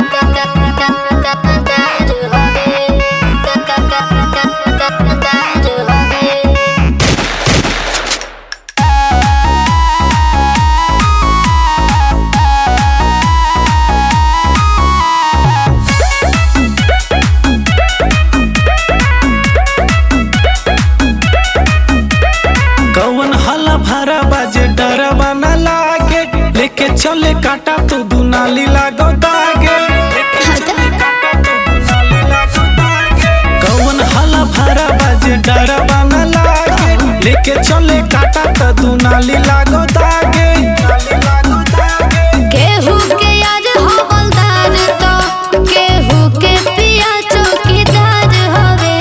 कौन हला भरा बाजे डरवा न लागे लेके चले काटा तो दुनाली लागो दागे लेके चले काटा तो दुनाली लागो दागे कौन हला भरा बाजे डरवा न लागे लेके चले काटा तो दुनाली लागो दागे दुनाली लागो दागे केहू के यार हवलदार तो केहू के पिया चौकीदार हवे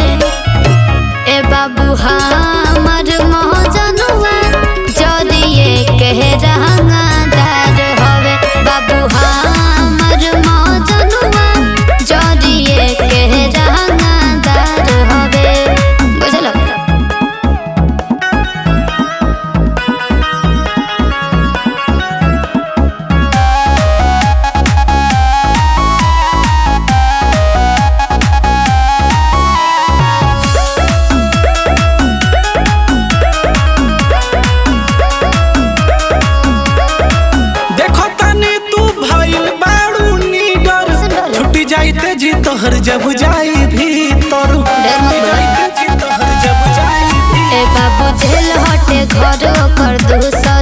ए बाबू हमर महजनुआ जदिए कह रंगादार हवे बाबू हमर महजनुआ जदिए कह रंगादार हवे बुझलो देखो तनी तू भइल बाड़ू नीडर छुट्टी जाइते जी तोहर जब जाई भीतर छुट्टी जाइते जी तोहर जब जाई ए बाबू झेल हटे घर कर दूसर